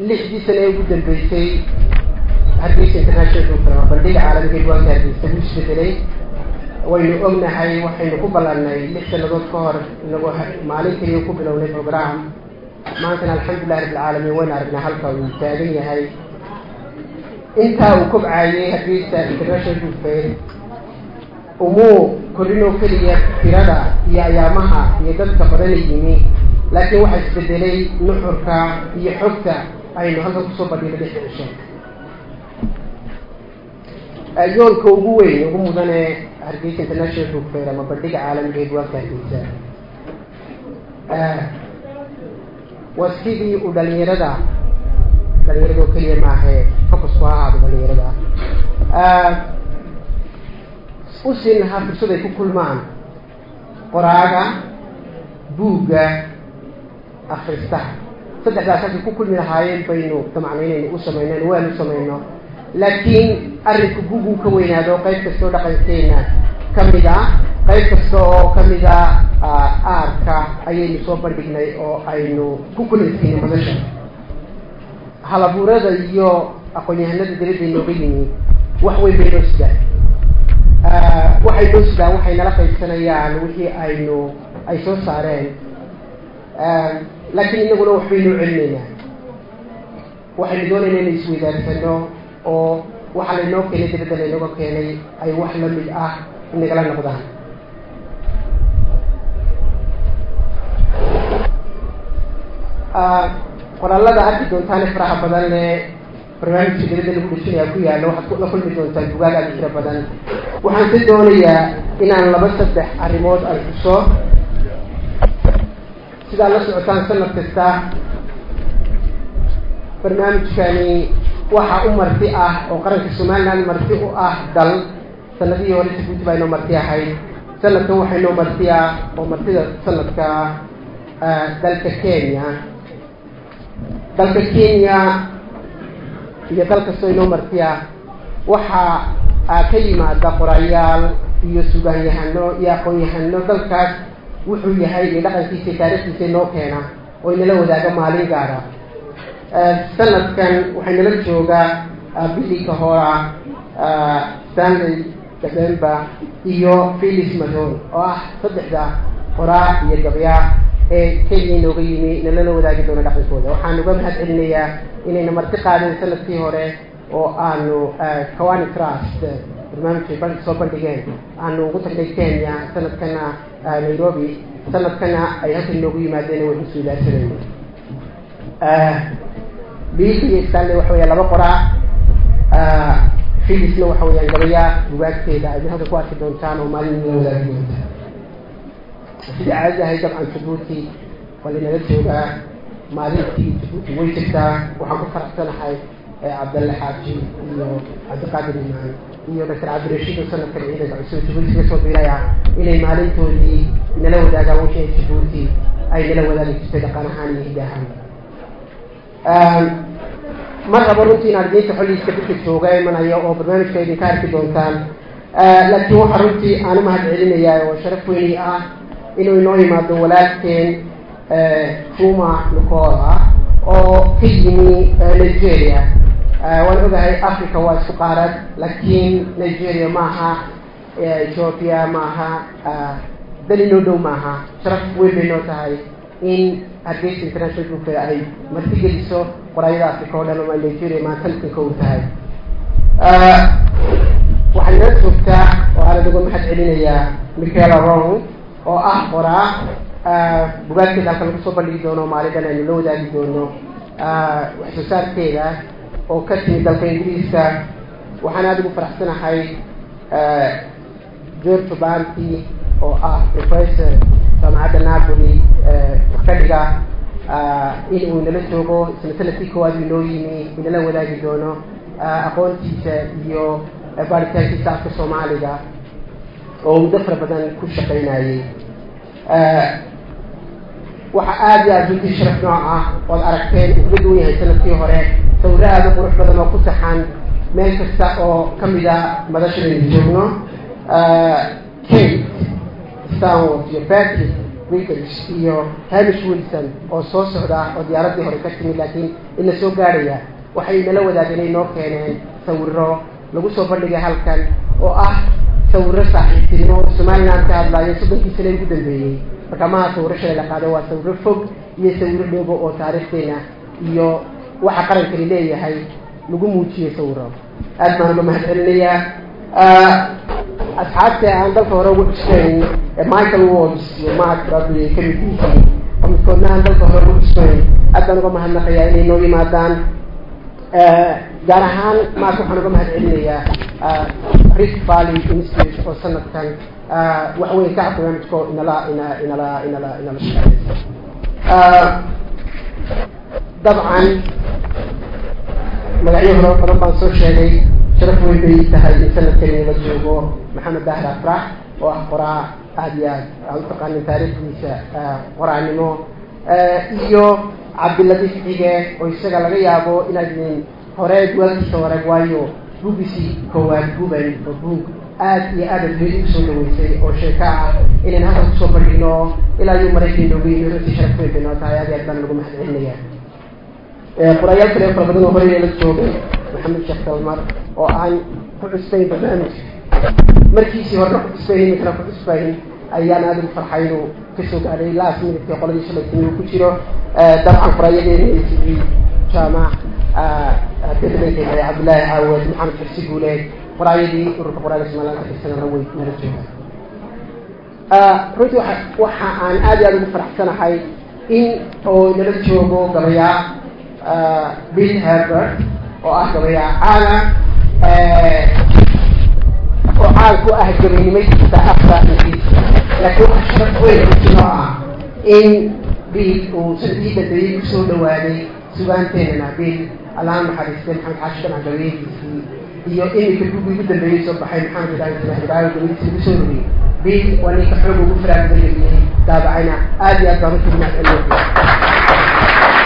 lixdii sane ee ugu dambeysay hargeysa international program bandhiga caalamiga diwaanka hargeysa wuu isbedelay waynu ognahay waxaynu ku ballanay lix sanadood ka hor inagu maalin keliya ku bilownay program maantana alxamdulilah rabbilcaalamiin waynu aragnaa halka uu taagan yahay intaa uu kobcaayay hargeysa international book fair umuu korinoo keliya tirada iyo ayaamaha iyo dadka badana yimi laakiin waxaa isbedelay nuxurka iyo xogta aynu halkan kusoo badhino lixda cisho yoolka ugu weyn ugu mudane hargeysa international book fair ama bandhiga caalamiga ee diwaanka hargeysa waa sidii uu dhalinyarada dhalinyarada oo keliya maahe focusku ha ahaado dhalinyarada u siin lahaa fursad ay ku kulmaan qoraaga buugga akristaha saddexdaas halkay ku kulmi lahaayeen baynu damacnaynaynu u samayno waanu samayno laakiin arrinku buuguu ka weynaado qayb kasta oo dhaqankeena kamid a qayb kasta oo kamid a aarka ayaynu soo bandhignay oo aynu ku kulansiinay madasha halabuurada iyo aqoon-yahanada dabadda inooga yimi wax weyn bay noo sidaan waxay noo sidaan waxay nala qaybsanayaan wixii aynu ay soo saareen laakiin inaguna waxbay noo celinaynaa waxaynu doonaynaa inay isweydaarsano oo waxa laynoo keenay dabadda laynooga keenay ay wax lamid ah inagala noqdaan qoraalada arki doontaane faraha badan le barnaamijka dabadda lagu dhisinaya ku yaalo waxaad la kulmi doontaan bugaag aada tiro badan waxaan ka doonayaa inaan laba saddex arrimood ay xuso sidaad la socotaan sanad kasta barnaamijkani waxa u marti ah oo qaranka somaliland marti u ah dal sanadihii hore jabuuti baa inoo marti ahayd sanadkan waxaa inoo marti ah oo martida sanadka dalka kenya dalka kenya iyo dal kastoo inoo marti ah waxaa ka yimaada qorayaal iyo sugaanyahano iyo aqoon-yahano dalkaas wuxuu yahay iyo dhaqankiisa iyo taarikhdiisa inoo keena oo inala wadaaga maalin gaara sanadkan waxay nala joogaa billy kahora stanley december iyo philis madon oo ah saddexda qoraa iyo gabya ee kenya inooga yimi nalala wadaagi doono dhaqankooda waxaan uga mahad celinayaa inayna marti qaadeen sanadkii hore oo aanu kawani trust barnaamijkay ba soo bandhigeen aanu ugu tagnay kenya sanadkana nairobi sanadkana ay halkan inoogu yimaadeen way isuilaarsanayno bill iyo stanley waxa weya laba qoraa filisna waxa weyaan gabaya bugaagteeda aad halka ku arki doontaan oo maalin nala wadaagi doontaan sida caadada ahay dabcan jabuuti waa laynala joogaa maalintii jabuuti way jirtaa waxaan ku faraxsanahay cabdalle xaaji iyo cabdiqaadir imaan iyo doctor cabdirashiid oo sanadkan ciidanka cusub jabuuti ka soo biiraya inay maalintoodii nala wadaagaan wixii ay jabuuti ay nala wadaagi jirtay dhaqan ahaan iyo hidahaan ma rabo runtii inaad idinka xolliiska dadka jooga imanayo oo barnaamijka idinka arki doontaan laakiin waxaa runtii aan u mahad celinayaa oo sharaf weyni ah inuu inoo yimaado walaalkeen fuma nicola oo ka yimi nigeria waan ogahay africa waa isku qaarad laakiin nigeria maaha ethiopia maaha dal inoo dhow maaha sharaf weyn bay noo tahay in hargeysa international book fair ay martigeliso qoraayada africa oo dhan oo nigeria maantanka kow tahay waxay nala joogtaa oo aana uga mahad celinayaa michaela rong oo ah qoraa bugaagteeda halka lagu soo bandhigi doono maalintan aynu la wadaagi doono wax soo saarkeeda oo ka timid dalka ingiriiska waxaan aada ugu faraxsanahay george banti oo ah professor jaamacadda napoli wax ka dhiga in uu inala joogo isna sanadkii koowaad uu inoo yimi inala wadaagi doono aqoontiisa iyo baaritaankiisa afka soomaaliga oo muddo fara badan ku shaqaynayay waxa aada iyo aada runtii sharaf nooc ah ood aragteen uu kaga duwan yahay sanadkii hore sawiro aada u qurux badan oo ku taxan meel kasta oo kamid a madashadaynu joogno kate stanwort iyo patrick british iyo hamish wilson oo soo socda oo diyaaraddii hore ka timid laakiin ina soo gaadhaya waxay nala wadaageen ay noo keeneen sawiro lagu soo bandhigay halkan oo ah sawiro saaxiibtinimo oo somaliland ka hadlaayo soddonkii sane ugu dambeeyey marka maha sawiro shalay la qaado waa sawiro fog iyo sawiro dheego oo taariikhdeena iyo waxa qarankani leeyahay lagu muujiyey sawiro aad baan uga mahad celinayaa asxaabta aan dalka hore ugu cusbayn michael walls iyo mark bradley ka mid yihiin oo midkoodna aan dalka hore ugu cusbayn aad baan uga mahadnaqayaa inay noo yimaadaan gaar ahaan mark waxaan uga mahad celinayaa rift valley institute oo sanadkan wax weyn ka barnaamijko inala ina inala inala inala shaqeynaysa dabcan magacyo hore badan baan soo sheegay sharaf weyn bay tahay in sanadkani la joogo maxamed dahir afrax oo ah qoraa aada iyo aad aan utaqaanin taariikhdiisa qoraanimo iyo cabdiladiif cige oo isaga laga yaabo inaadin hore duwaalkiisa hore waayo buugisi koowaad guban oo buug aad iyo aad adduunyada usoo dhaweysay oo sheeko ah inaan halkan kusoo bandhigno ilaa iyo maraykan nooga yimi runtii sharaf weyn bay noo tahay aad iyo aad baan lagu mahad celinaya qoraayaal kale fara badan oo horey la joogay maxamed sheekh dalmar oo aan ku cusbayn barnaamijka markiisii horena ku cusbayn iminkana ku cusbayn ayaan aada ugu farxay inuu kasoo gaadhay last minuteki qoladii shalaytini uu ku jiro dabcan qoraayadeena a t v jaamac dadlaynkay cabdullaahi caawad maxamed xirsi guuleed qoraayadii ururka qoraaga somaliland ka tirsanana way nala joogaan runtii waa waxa aan aad iyo aada ugu faraxsanahay in oo nala joogo gabayaa bill herbert oo ah gabayaa caana oo caan ku ah gabaynimadiisa afka ingiriiska laakiin waxa sharaf weyn runtinoo ah in bill uu sanadkii dambeeyey kusoo dhawaaday sugaanteenana bill allaha naxariistay maxamed xaashi dhanac gabayadiisii iyo iminka buggii ugu dambeeyey soo baxay maxamed ibrahim salah ibrahim gabadiisa lagu soo rogay bill waa ninka xoog ugu faraagbalayay daabacayna aad iyo aad baan runtii mahad celinaya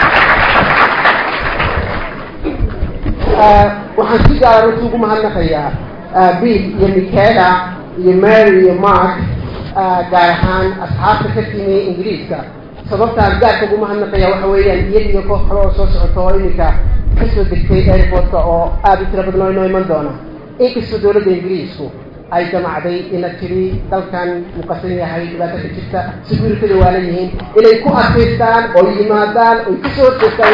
waxaan si gaara runtii ugu mahadnaqayaa bill iyo michaela iyo mary iyo mark gaar ahaan asxaabta ka timi ingiriiska sababtaan gaarka ugu mahadnaqaya waxa weeyaan iyada iyo koox kale oo soo socota oo iminka kasoo degtay airportka oo aada u tira badan oo inoo iman doona inkastoo dowladda ingiriisku ay damacday ina tiri dalkan muqasan yahay dhibaato ka jirta securitada waa la yihiin inay ku adkaystaan oo yimaadaan oy kasoo horjeestaan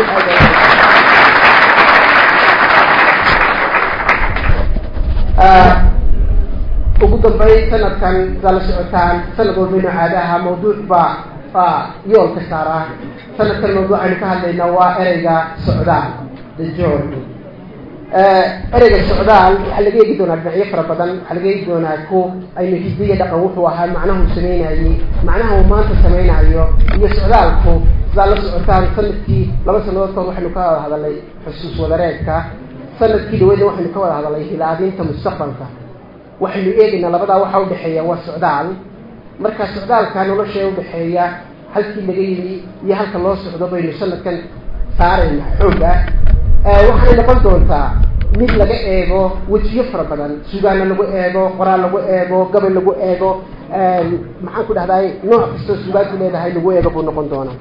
ugu dambeyn sanadkan saa la socotaan sanad walba inoo caadaha mawduuc baa baa yoolka saaraa sanadkan mawduucaynu ka hadlaynaa waa ereyga socdaal the journey ereyga socdaal waxaa laga eegi doonaa dhinacyo fara badan waxaa laga eegi doonaa ku aynu hidiya dhaqan wuxuu ahaa macnahu sameynayey macnaha uu maanta sameynayo iyo socdaalku sidaa la socotaan sanadkii laba sanadood kood waxaynu ka wada hadalnay xusuus wadareedka sanadkii dhaweydna waxaynu ka wada hadalnay hilaadinta mustaqbalka waxaynu eegaynaa labadaa waxaa udhexeeya waa socdaal marka socdaalka nolosha udhexeeya halkii laga yimi iyo halka loo socdo baynu sanadkan saarayna xooga waxaanay noqon doontaa mid laga eego wejiyo fara badan sugaana lagu eego qoraal lagu eego gabay lagu eego maxaan ku dhahday nooc kastoo sugaanku leedahay lagu eego buu noqon doonaa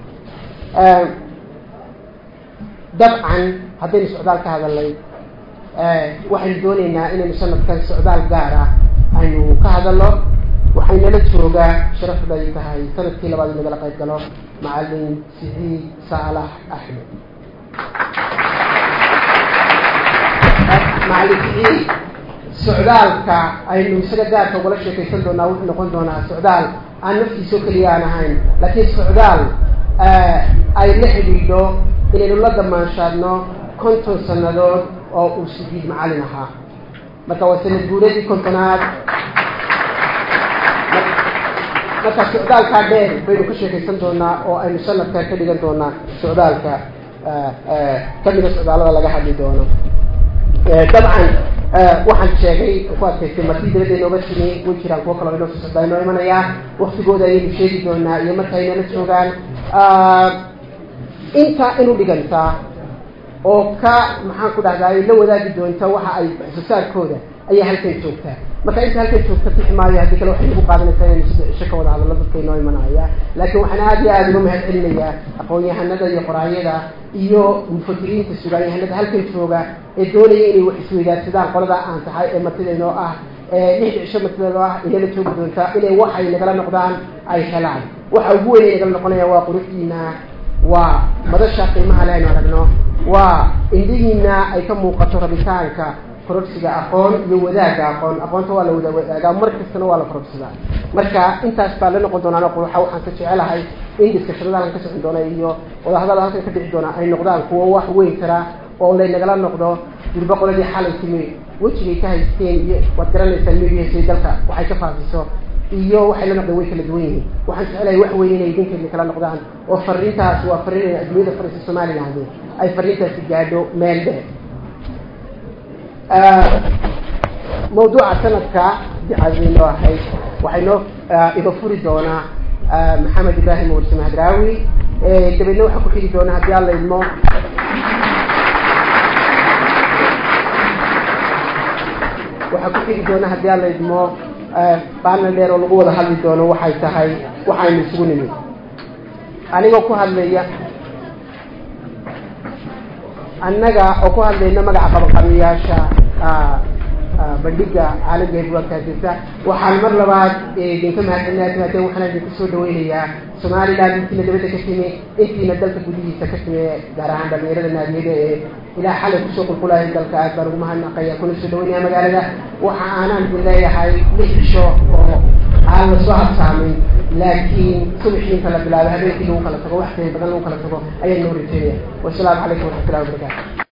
dabcan haddaynu socdaal ka hadalnay waxaynu dooneynaa inaynu sanadkan socdaal gaara aynu ka hadalno waxaynala joogaa sharafday tahay sanadkii labaad in nagala qayb galo macalin siciid saalax axmed macalin siciid socdaalka aynu isaga gaarka ugala sheekaysan doonaa wuxuu noqon doonaa socdaal aan naftiisoo keliya aan ahayn laakiin socdaal ay la xidhiidho inaynu la damaanshaadno konton sannadood oo uu sidiid macalin ahaa marka waa sanad guuradii kontonaad marka socdaalkaa dheer baynu ka sheekaysan doonaa oo aynu sanadka ka dhigan doonaa socdaalka kamida socdaalada laga hadli doono dabcan waxaan sheegay ku adkaystay martii dabadda inooga timi way jiraan kuwo kaleo inoo soo socdaa inoo imanayaa waktigooda ayaynu sheegi doonaa iyo marka ay nala joogaan intaa inu dhigantaa oo ka maxaan ku dhahday la wadaagi doonta waxa ay xusuusaarkooda ayaa halkan joogtaa marka inta halkan joogta bixi maayo haddii kale waxay igu qaadanaysaa inaynu saddex cisho ka wada hadallo dadka inoo imanaya laakiin waxaan aada iyo aada uga mahad celinayaa aqoon-yahanada iyo qoraayada iyo mufakiriinta sugaanyahanada halkan jooga ee doonaya inay wax isweydaarsadaan qolada aan tahay ee martida inoo ah lixda cisho martideeda ah inala joogi doontaa inay waxay nagala noqdaan ay helaan waxa ugu weyn ay nagala noqonayaan waa quruxdiina waa madasha qiimaha le aynu aragno waa indhihiina ay ka muuqato rabitaanka kororsiga aqoon iyo wadaagga aqoon aqoonta waa la wada wadaagaa mar kastana waa la kororsadaa marka intaas baa la noqon doonaan quruxa waxaan ka jecelahay in diskashadada halkan ka socon doona iyo wadahadala halkan ka dhici doona ay noqdaan kuwo wax weyn karaa oo laynagala noqdo durba qoladii xalay timi wejigay ka haysteen iyo waad garanaysaan mediasay dalka waxay ka faafiso iyo waxay la noqdeen way kala duwan yihiin waxaan jecelahay wax weyn inay idinkeedna kala noqdaan oo fariintaas waa fariin ay adduunyada farisa somaliland ay fariintaasi gaadho meel dheer mawduuca sanadka dicaadeynoo ahayd waxay noo iga furi doonaa maxamed ibraahim warse mahadraawi dabeedna waxaa ku xigi doona haddii alla idmo waxaa ku xigi doona haddii alla idmo baanal dheer oo lagu wada hadli doono waxay tahay waxaynu isugu nimid anigoo ku hadlaya annaga oo ku hadlayna magaca qabaqabiyaasha bandhiga caalamiga heedwaakaasisa waxaan mar labaad idinka mahadcelinaya timaadeen waxaan idinku soo dhaweynayaa somaliland intiina dabadda ka timi intiina dalka gudihiisa ka timi gaar ahaan dhalinyarada naadiyada ee ilaa xalay kusoo qulqulahay dalka aad baan ugu mahadnaqaya kuna soo dhaweynaya magaalada waxa aanaan idin leeyahay lix cisho oo aan la soo habsaamin laakiin subaxii inta la bilaabay habeenkii lagu kala tago wax badan lagu kala tago ayaan noo rajeynaya wasalaamu calaykum waraxmatullahi wabarakatu